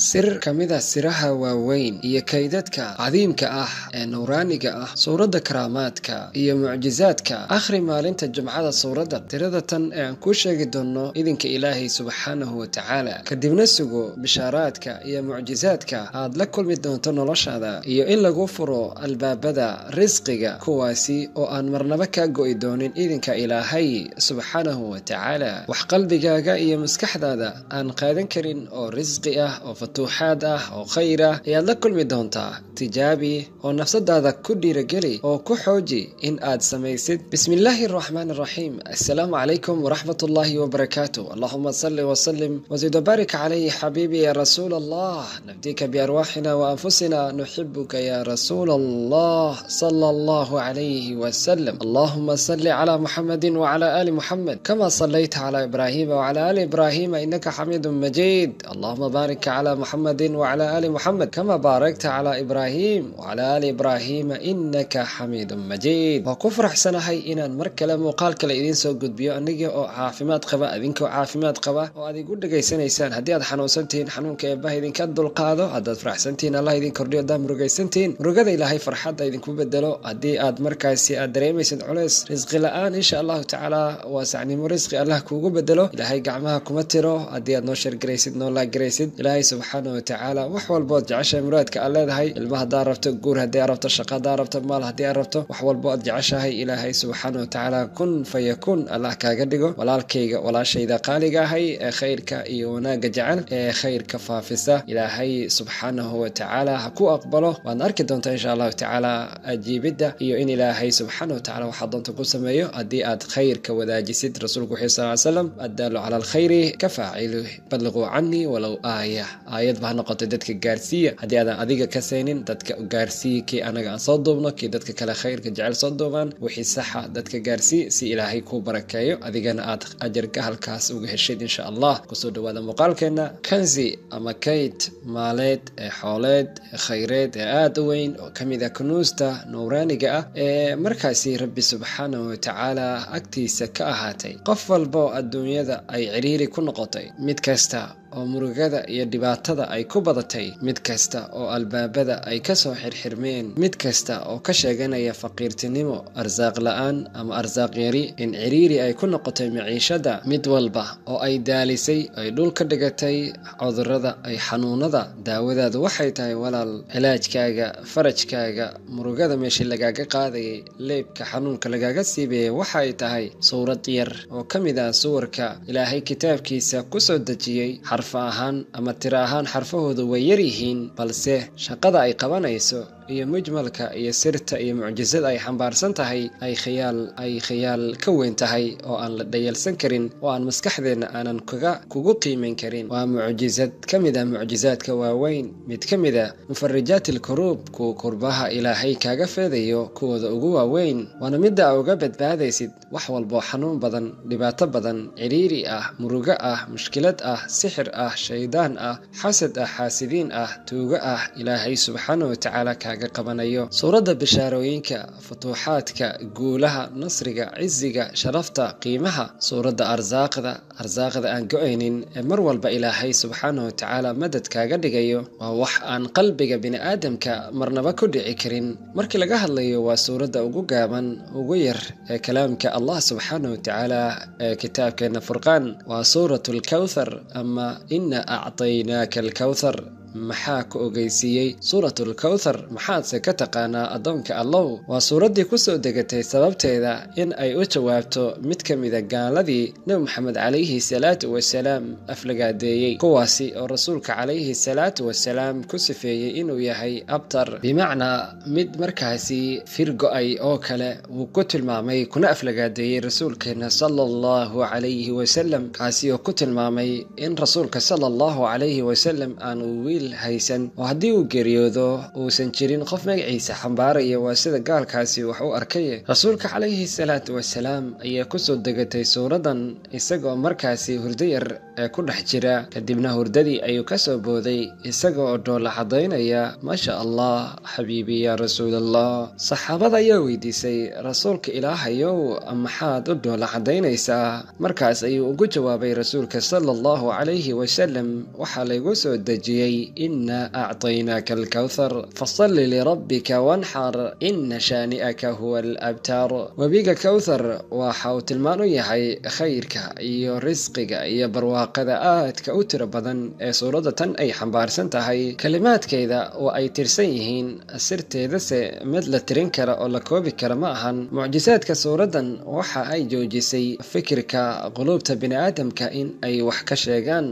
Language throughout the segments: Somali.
sir ka mid a siraha waaweyn iyo kaydadka cadiimka ah ee nuuraaniga ah suuradda karaamaadka iyo mucjisaadka akhri maalinta jumcada suuradda tirada tan ee aan kuu sheegi doonno idinka ilaahay subxaanahu wa tacaala kadibna sugo bishaaraadka iyo mucjisaadka aad la kulmi doonto noloshaada iyo in lagu furo albaabada risqiga kuwaasi oo aan marnaba kaa go'i doonin idinka ilaahay subxaanahu wa tacaala wax qalbigaaga iyo maskaxdaada aan qaadan karin oo risqi ah oo fatuuxaad ah oo khayr ah ayaad la kulmi doontaa tijaabi oo nafsadaada ku dhiirageli oo ku xooji in aad samaysid bismi illaahi araxmaan araxiim assalaamu calaykum waraxmat ullaahi wabarakaatu allahuma salli wasalim wazid wabaarik calayhi xabiibi ya rasuul allah nafdika biarwaaxina waanfusina nuxibuka ya rasuul allah sala allahu calayhi wasalam allahuma salli cala muxamedin wacala ali muxamed kama sallayta cala ibraahima wacala ali ibraahima inaka xamiidun majiid allahuma baarik cla muxamedi wcla ali muxamed kama baarakta cla ibraahim wcla ali ibraahima inaka xamiidun majiid waa ku faraxsanahay inaan mar kale muuqaal kale idiin soo gudbiyo aniga oo caafimaad qaba idinkoo caafimaad qaba oo aad igu dhegaysanaysaan haddii aad xanuunsantihiin xanuunka eebbaha idinka dulqaado haddaad faraxsantihiin allah idin kordhiyo haddaad murugaysantihiin murugada ilaahay farxadda idinku bedelo haddii aad markaasi aad dareemaysid culeys risqi la-aan insha allahu tacaala waasacnimo risqi allah kuugu bedelo ilaahay gacmaha kuma tiro haddii aad noo shargaraysid noo laagaraysid ilaahay subxaana watacaala wax walbood jeceshahay muraadka aad leedahay ilma haddaa rabto guur haddii aad rabto shaqa haddaa rabto maal haddii aad rabto wax walbo aad jeceshahay ilaahay subxaana watacaala kun fayakun allah kaaga dhigo walaalkayga walaashayda qaaliga ahay ee khayrka iyo wanaagga jecel ee khayrka faafisa ilaahay subxaanahu watacaala ha ku aqbalo waadna arki doontaa insha allahu tacaala ajiibidda iyo in ilaahay subxaana watacala waxaa doonta ku sameeyo haddii aad khayrka wadaajisid rasuulku wuxuu sal slam addaalu cala alkhayri ka faacilu balliquu canii walow aaya aayad ba ha noqotay dadka gaarsiiya haddii aadan adiga ka saynin dadka gaarsiiya kii anaga aan soo duubno kii dadka kale khayrka jecel soo duubaan wixii saxa dadka gaarsii si ilaahay kuu barakeeyo adigana aad ajarka halkaas uga heshid insha allah kusoo dhawaada muuqaalkeena kanzi ama kayd maaleed ee xooleed ee khayreed ee aada u weyn oo ka mid ah kunuusta nuuraaniga ah ee markaasi rabbi subxaanahu watacaala agtiisa ka ahaatay qof walba oo adduunyada ay ciriiri ku noqotay mid kasta oo murugada iyo dhibaatada ay ku badatay mid kasta oo albaabada ay ka soo xirxirmeen mid kasta oo ka sheeganaya faqiirtinimo arsaaq la-aan ama arsaaq yari in ciriiri ay ku noqotay maciishada mid walba oo ay daalisay ay dhul ka dhigatay cudurada ay xanuunada daawadaadu waxay tahay walaal cilaajkaaga farajkaaga murugada meeshii lagaaga qaadayay leebka xanuunka lagaaga siibayay waxay tahay suurad yar oo ka mid ah suwarka ilaahay kitaabkiisa kusoo dejiyey xarfa ahaan ama tiro ahaan xarfahoodu way yar yihiin balse shaqada ay qabanayso iyo mujmalka iyo sirta iyo mucjisada ay xambaarsan tahay ay khiyaal ay khiyaal ka weyn tahay oo aan la dhayalsan karin oo aan maskaxdeenna aanan kaga kugu qiimayn karin waa mucjisad ka mid ah mucjisaadka waaweyn mid ka mid a mufarijaat ilkuruub kuwa kurbaha ilaahay kaaga feedayo kuwooda ugu waaweyn waana midda a uga badbaadaysid wax walboo xanuun badan dhibaato badan ciriiri ah murugo ah mushkilad ah sixir ah shaydaan ah xasad ah xaasidiin ah tuugo ah ilaahay subxaana watacaala kaaga qabanayo suuradda bishaarooyinka futuuxaadka guulaha nasriga cisiga sharafta qiimaha suuradda arsaaqda arsaaqda aan go-aynin ee mar walba ilaahay subxaana watacaala madad kaaga dhigayo waa wax aan qalbiga bini-aadamka marnaba ku dhici karin markii laga hadlayo waa suuradda ugu gaaban ugu yar ee kalaamka allah subxaana watacaala ee kitaabkeena furqaan waa suurat lkawthar ama ina acطaynaaka alkawthar maxaa ku ogeysiiyey suuratul kawthar maxaadse ka taqaanaa addoonka allow waa suuraddii kusoo degatay sababteeda in ay u jawaabto mid ka mida gaaladii nebi moxamed calayhi salaatu wasalaam aflagaadeeyey kuwaasi oo rasuulka calayhi salaatu wasalaam ku sifeeyey inuu yahay abtar bimacnaa mid markaasi firgo-ay oo kale wuu ku tilmaamay kuna aflagaadeeyey rasuulkeena sala allahu calayhi wasalam kaasi oo ku tilmaamay in rasuulka sala allahu calayhi wasalam aanu wiil haysan oo haddii uu geeriyoodo uusan jirin qof magaciisa xambaaraya waa sida gaalkaasi wax u arkay rasuulka calayhi salaatu wasalaam ayaa kusoo degatay suuradan isagoo markaasi hurdo yar ee ku dhex jira kadibna hurdadii ayuu kasoo booday isaga oo dhoolla cadaynaya maasha allah xabiibi yaa rasuulallah saxaabada ayaa weydiisay rasuulka ilaahayow maxaad u dhoolla cadaynaysaa markaas ayuu ugu jawaabay rasuulka sala allahu calayhi wasalam waxaa laygu soo dejiyey inaa acطaynaaka alkawthar fasalli lirabbika wanxar ina shaani'aka huwa alabtaar webiga kawthar waxa uu tilmaan u yahay khayrka iyo risqiga iyo barwaaqada aadka u tiro badan ee suuradda tan ay xambaarsan tahay kalimaadkeeda oo ay tirsan yihiin sirteedase mid la tirin kara oo la koobi kara ma ahan mucjisaadka suuraddan waxa ay joojisay fikirka quluubta biniaadamka in ay wax ka sheegaan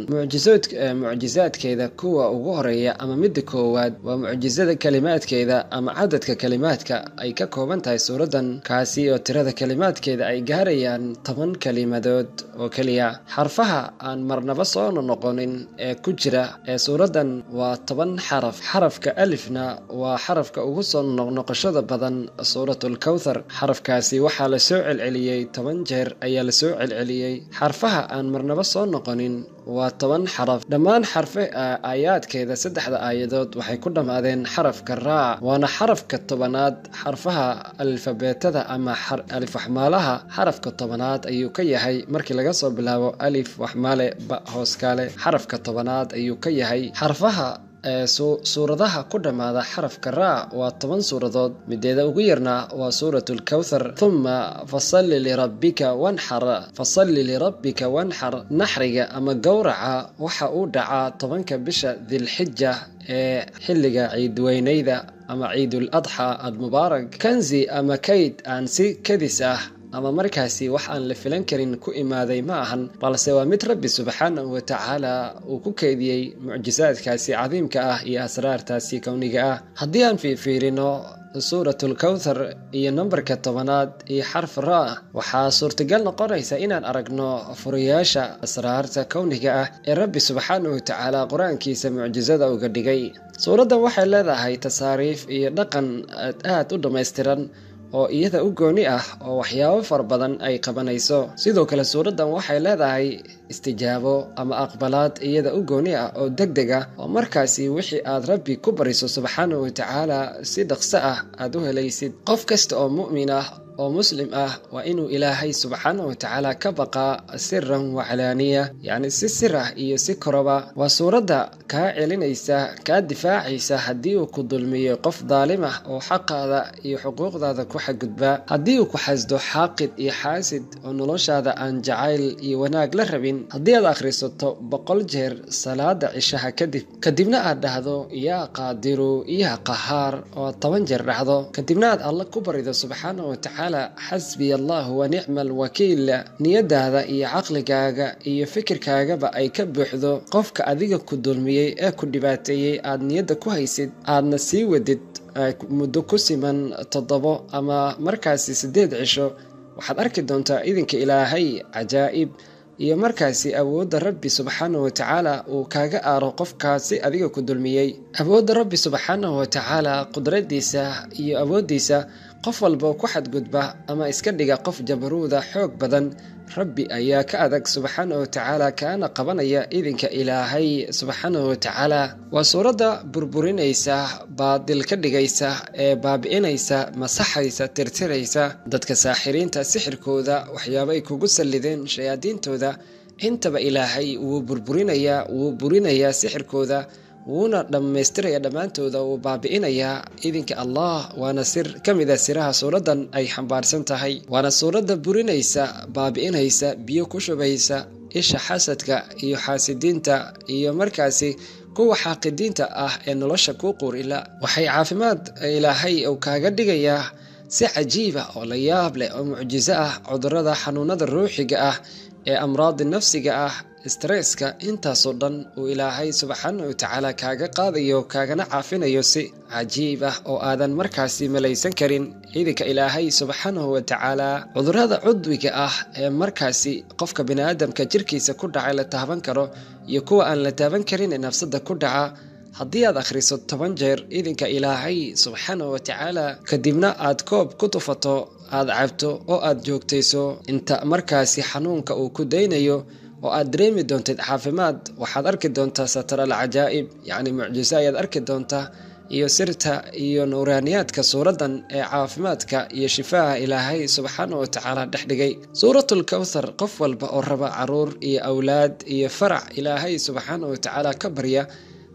mucjisaadkeeda kuwa ugu horeeya ama midda koowaad waa mucjisada kalimaadkeeda ama cadadka kalimaadka ay ka kooban tahay suuraddan kaasi oo tirada kalimaadkeeda ay gaarayaan toban kalimadood oo keliya xarfaha aan marnaba soo noqonin ee ku jira ee suuraddan waa toban xaraf xarafka alifna waa xarafka ugu soo noqnoqoshada badan suuratlkawthar xarafkaasi waxaa la soo celceliyey toban jeer ayaa la soo celceliyey xarfaha aan marnaba soo noqonin waa toban xaraf dhammaan xarfe aayaadkeeda saddexda aayadood waxay ku dhammaadeen xarafka raac waana xarafka tobanaad xarfaha alfabeetada ama alif waxmaalaha xarafka tobanaad ayuu ka yahay markii laga soo bilaabo alif waxmaale ba hooskaale xarafka tobanaad ayuu ka yahay xarfaha suuradaha ku dhammaada xarafka raac waa toban suuradood mideeda ugu yarna waa suurat lkawthar huma fasalli lirabbika wanxar fasalli lirabbika wanxar naxriga ama gowraca waxa uu dhacaa tobanka bisha dilxija ee xilliga ciidweyneyda ama ciidul adxa admubaarak kanzi ama kayd aan si kadis ah ama markaasi wax aan la filan karin ku imaaday ma ahan balse waa mid rabbi subxaanahu wa tacaala uu ku keydiyey mucjisaadkaasi cadiimka ah iyo asraartaasi kowniga ah haddii aan fiirfiirino suuratlkawthar iyo nambarka tobanaad iyo xarf ra waxaa suurtagal noqonaysa inaan aragno furayaasha asraarta kowniga ah ee rabbi subxaanahu wa tacaala qur-aankiisa mucjisada uga dhigay suuraddan waxay leedahay tasaariif iyo dhaqan aad u dhammaystiran oo iyada u gooni ah oo waxyaabo fara badan ay qabanayso sidoo kale suuraddan waxay leedahay istijaabo ama aqbalaad iyada u gooni ah oo deg deg ah oo markaasi wixii aad rabbi ku bariso subxaanahu wa tacaala si dhaqso ah aad u helaysid qof kasta oo mu'min ah oo muslim ah waa inuu ilaahay subxaanahu wa tacaala ka baqaa siran waclaaniya yacni si sir ah iyo si koroba waa suuradda kaa celinaysa kaa difaacaysa haddii uu ku dulmiyo qof daalim ah oo xaqaada iyo xuquuqdaada ku xadgudba haddii uu ku xasdo xaaqid iyo xaasid oo noloshaada aan jacayl iyo wanaag la rabin haddii aad akhrisato boqol jeer salaada cishaha kadib kadibna aad dhahdo yaa qaadiru yaa qahaar oo aad toban jeer dhacdo kadibna aad alla ku barido subxaanahu wa tacaala xasbiya allahu wa nicma alwakiil niyadaada iyo caqligaaga iyo fikirkaagaba ay ka buuxdo qofka adiga ku dulmiyey ee ku dhibaateeyey aad niyadda ku haysid aadna sii wadid muddo ku siman toddobo ama markaasi siddeed cisho waxaad arki doontaa idinka ilaahay cajaa'ib iyo markaasi awoodda rabbi subxaanahu wa tacaala uu kaaga aaro qofkaasi adiga ku dulmiyey awoodda rabbi subxaanahu wa tacaala qudradiisa iyo awooddiisa qof walba ku xadgudba ama iska dhiga qof jabaruuda xoog badan rabbi ayaa ka adag subxaanahu wa tacaala kaana qabanaya idinka ilaahay subxaanahu wa tacaala waa suuradda burburinaysa baadil ka dhigaysa ee baabi'inaysa masaxaysa tirtiraysa dadka saaxiriinta sixirkooda waxyaabay kugu sallideen shayaadiintooda intaba ilaahay wuu burburinayaa wuu burinayaa sixirkooda wuuna dhammaystiraya dhammaantooda wuu baabi'inayaa idinka allah waana sir ka mid a siraha suuraddan ay xambaarsan tahay waana suuradda burinaysa baabi'inaysa biyo ku shubaysa isha xasadka iyo xaasidiinta iyo markaasi kuwa xaaqidiinta ah ee nolosha kuu quurila waxay caafimaad ilaahay uu kaaga dhigayaa si cajiiba oo la yaab leh oo mucjiso ah cudurrada xanuunada ruuxiga ah ee amraadi nafsiga ah stresska intaasoo dhan uu ilaahay subxaana wa tacaala kaaga qaadayo kaagana caafinayo si cajiib ah oo aadan markaasi malaysan karin ciidanka ilaahay subxaanahu wa tacaala cudurrada cudwiga ah ee markaasi qofka biniaadamka jirkiisa ku dhacay la taaban karo iyo kuwa aan la taaban karin ee nafsada ku dhaca haddii aad akhriso toban jeer idinka ilaahay subxaanahu wa tacaala kadibna aad koob ku tufato aad cabto oo aad joogtayso inta markaasi xanuunka uu ku daynayo oo aad dareemi doontid caafimaad waxaad arki doontaa satar al cajaa'ib yacni mucjiso ayaad arki doontaa iyo sirta iyo nuuraaniyaadka suuraddan ee caafimaadka iyo shifaaha ilaahay subxaanahu wa tacaala dhex dhigay suuratul kowthar qof walba oo raba caruur iyo awlaad iyo farac ilaahay subxaanahu wa tacaala ka barya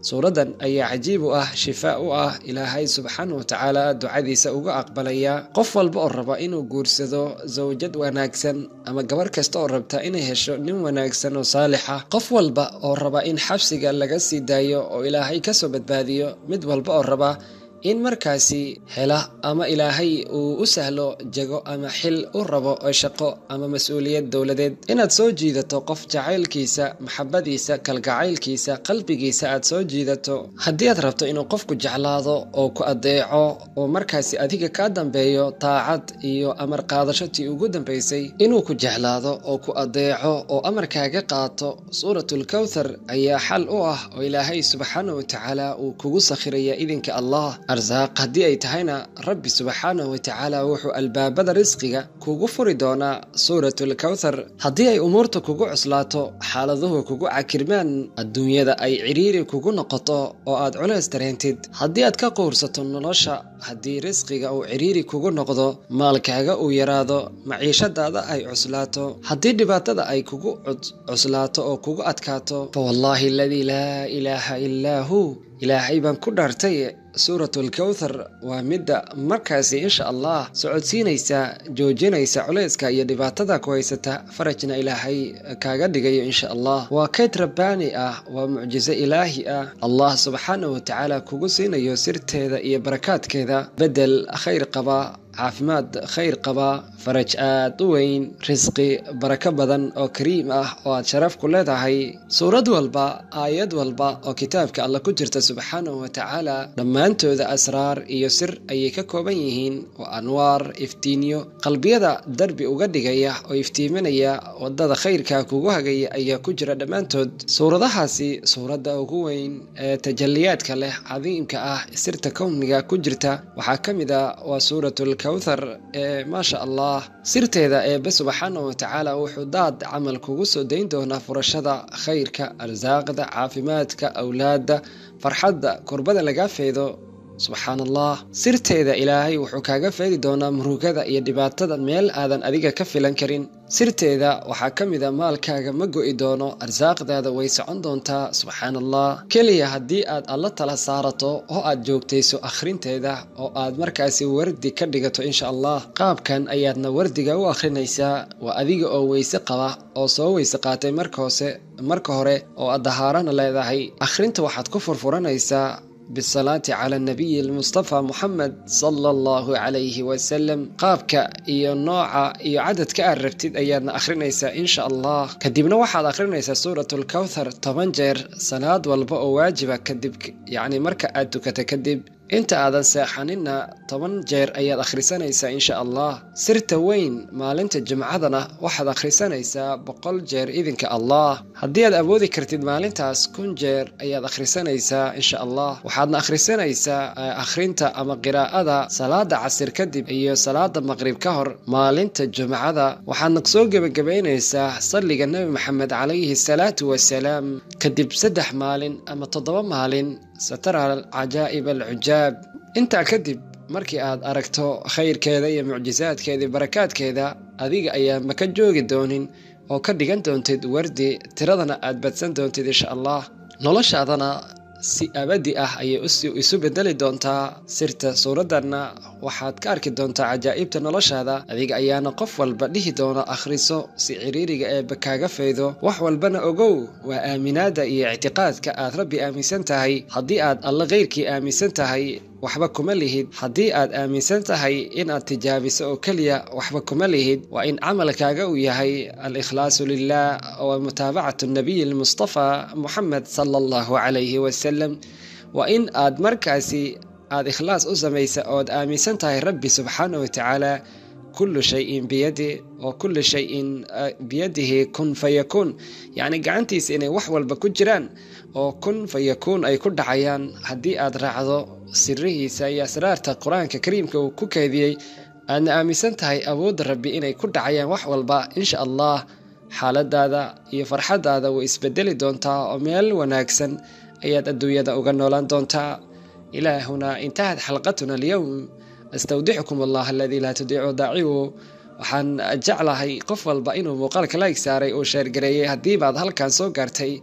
suuraddan ayaa cajiib u ah shifaa u ah ilaahay subxaana wa tacaala ducadiisa uga aqbalaya qof walba oo raba inuu guursado zawjad wanaagsan ama gabarh kasta oo rabta inay hesho nin wanaagsan oo saalixa qof walba oo raba in xabsiga laga sii daayo oo ilaahay kasoo badbaadiyo mid walba oo raba in markaasi hela ama ilaahay uu u sahlo jago ama xil u rabo oo shaqo ama mas-uuliyad dowladeed inaad soo jiidato qof jacaylkiisa maxabadiisa kalgacaylkiisa qalbigiisa aad soo jiidato haddii aad rabto inuu qofku jeclaado oo ku adeeco oo markaasi adiga kaa dambeeyo taacad iyo amar qaadashotii ugu dambaysay inuu ku jeclaado oo ku adeeco oo amarkaaga qaato suuratul kawthar ayaa xal u ah oo ilaahay subxaana wa tacaala uu kugu sakhiraya idinka allah arsaaq haddii ay tahayna rabbi subxaanahu wa tacaala wuxuu albaabada risqiga kugu furi doonaa suuratul kawthar haddii ay umuurta kugu cuslaato xaaladuhu kugu cakirmaan adduunyada ay cidhiiri kugu noqoto oo aad culays dareentid haddii aad ka quursato nolosha haddii risqiga uu cidhiiri kugu noqdo maalkaaga uu yaraado maciishadaada ay cuslaato haddii dhibaatada ay kugu cuslaato oo kugu adkaato fa wallaahi aladii laa ilaaha ilaa hu ilaahay baan ku dhaartay suuratul kawthar waa midda markaasi insha allah socodsiinaysa joojinaysa culayska iyo dhibaatada ku haysata farajna ilaahay kaaga dhigayo insha allah waa kayd rabbaani ah waa mucjiso ilaahi ah allah subxaanahu wa tacaala kugu siinayo sirteeda iyo barakaadkeeda bedel khayr qaba caafimaad khayr qaba faraj aad u weyn risqi barako badan oo kariim ah oo aad sharaf ku leedahay suurad walba aayad walba oo kitaabka alla ku jirta subxaanahu wa tacaala dhammaantooda asraar iyo sir ayay ka kooban yihiin oo anwaar iftiinyo qalbiyada darbi uga dhigaya oo iftiiminaya wadada khayrka kugu hagaya ayaa ku jira dhammaantood suuradahaasi suuradda ugu weyn ee tajaliyaadka leh cadiimka ah sirta kowniga ku jirta waxaa ka mid a waa suuratul kawthar ee maasha allah sirteeda eebe subxaanahu wa tacaala wuxuu daad camal kugu soo dayn doonaa furashada khayrka arsaaqda caafimaadka awlaadda farxadda kurbada lagaa feedo subxaan allah sirteeda ilaahay wuxuu kaaga feedi doonaa murugada iyo dhibaatada meel aadan adiga ka filan karin sirteeda waxaa ka mid a maalkaaga ma go'i doono arsaaqdaada way socon doontaa subxaan allah keliya haddii aad alla tala saarato oo aad joogtayso akhrinteeda oo aad markaasi wardi ka dhigato insha allah qaabkan ayaadna wardiga u akhrinaysaa waa adiga oo weyse qaba oo soo weyse qaatay marka hoose marka hore oo aad dahaarana leedahay akhrinta waxaad ku furfuranaysaa bisalaati cala nabiyi lmustafa muxamed sala allahu calayhi wasalam qaabka iyo nooca iyo cadadka aad rabtid ayaadna akhrinaysaa insha allah kadibna waxaad akhrinaysaa suuratul kawthar toban jeer salaad walba oo waajiba kadib yacni marka aad tukata kadib inta aadan seexaninna toban jeer ayaad akhrisanaysaa insha allah sirta weyn maalinta jimcadana waxaad akhrisanaysaa boqol jeer idinka allah haddii aad awoodi kartid maalintaas kun jeer ayaad akhrisanaysaa insha allah waxaadna akhrisanaysaa akhrinta ama qiraa'ada salaada casir kadib iyo salaada maqrib ka hor maalinta jumcada waxaadna soo gebagabaynaysaa salliga nebi maxamed calayhi salaatu wasalaam kadib saddex maalin ama toddoba maalin satara cajaa'ib alcujaab intaa kadib markii aad aragto khayrkeeda iyo mucjisaadkeeda iyo barakaadkeeda adiga ayaa maka joogi doonin oo ka dhigan doontid wardi tiradana aad badsan doontid insha allah noloshaadana si abadi ah ayay isu bedeli doontaa sirta suuraddanna waxaad ka arki doontaa cajaa'ibta noloshaada adiga ayaana qof walba dhihi doona akhriso si ciriiriga eebba kaaga faydo wax walbana ogow waa aaminaada iyo ictiqaadka aad rabbi aaminsan tahay haddii aad alla keyrkii aaminsan tahay waxba kuma lihid haddii aad aaminsan tahay inaad tijaabiso oo keliya waxba kuma lihid waa in camalkaaga uu yahay al-ikhlaasu lilah wa mutaabacatu nabiyi lmustafa muxamed sala allahu calayhi wasalam waa in aad markaasi aad ikhlaas u samaysa ood aaminsan tahay rabbi subxaana wa tacaala kullu shayin biyadi oo kullu shayin biyadihi kun fayakuun yacni gacantiisa inay wax walba ku jiraan oo kun fayakuun ay ku dhacayaan haddii aad raacdo sirihiisa iyo asraarta qur-aanka kariimka uu ku keediyey aadna aaminsan tahay awoodda rabbi inay ku dhacayaan wax walba insha allah xaaladaada iyo farxadaada way isbedeli doontaa oo meel wanaagsan ayaad adduunyada uga noolaan doontaa ilaa hunaa intahat xalqatuna alyowm astawdixukum allah aladii laa tudiicu daacibu waxaan jeclahay qof walba inuu muuqaalka laig saaray uu sheergareeyey haddiibaad halkan soo gaartay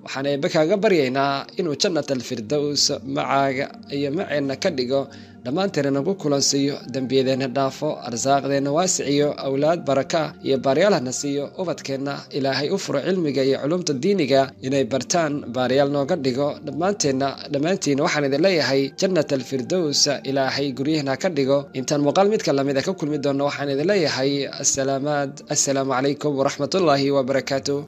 waxaan eebbe kaaga baryaynaa inuu jannat alfirdows macaaga iyo maceenna ka dhigo dhammaanteena nagu kulansiiyo dembiyadeenna dhaafo arsaaqdeenna waasiciyo awlaad baraka iyo baaryaalhana siiyo ubadkeenna ilaahay u furo cilmiga iyo culumta diiniga inay bartaan baaryaal nooga dhigo dhammaanteenna dhammaantiina waxaan idin leeyahay jannat alfirdows ilaahay guryahana ka dhigo intaan muuqaal midka lamid a ka kulmi doonno waxaan idin leeyahay asalaamaad assalaamu calaykum waraxmatullaahi wabarakaatu